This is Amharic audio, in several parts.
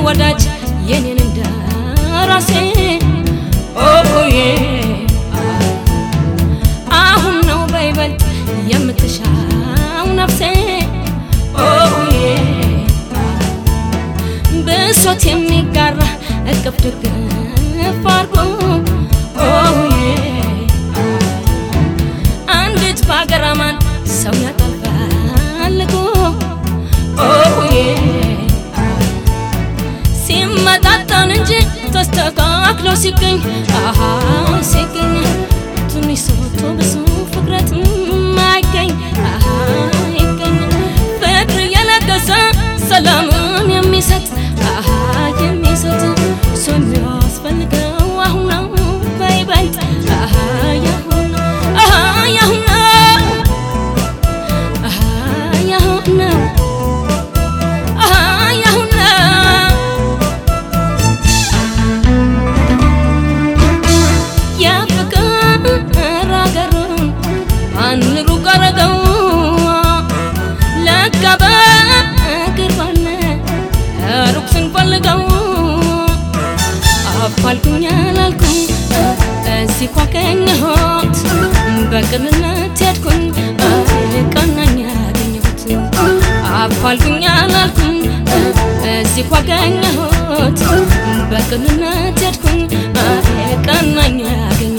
ወዳጅ የኔን እንደ ራሴ ኦዬ አሁን ነው በይበልጥ የምትሻው ነፍሴ ኦዬ ብሶት የሚጋራ እቅፍ ድግፍ አርጎ ኦዬ አንዲት በሀገር አማን ሰው ያጠፋልጎ ኦዬ ሲመጣጠን እንጂ ተስተካክሎ ሲገኝ አሃ ሲገኝ ትንሽ ሰቶ ብዙ ፍቅረት አይገኝ አሃ ይገኝ ፍቅር የለገሰ ሰላምን የሚሰጥ አሃ የሚሰጥ ሰው የሚያስፈልገው አሁን ነው በይበልጥ አሃ ያሁን ነው አሃ ያሁን ነው አሃ ያሁን ነው አሃ ያሁን ነው የፍቅር አገሩን ማን ሩቅ አረገው ለካ በቅርባነ ሩቅ ስንፈልገው አፋልጉኝ አላልኩም እዚህ ኳገኘሁት በቅንነት ሄድኩኝ ቀናኝ ያገኘሁት አፋልጉኝ አላልኩም እዚህ ኳገኘሁት በቅንነት ሄድኩኝ ቀናኝ ያገኘሁት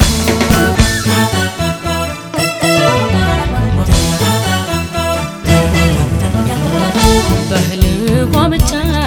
በህልሟ ብቻ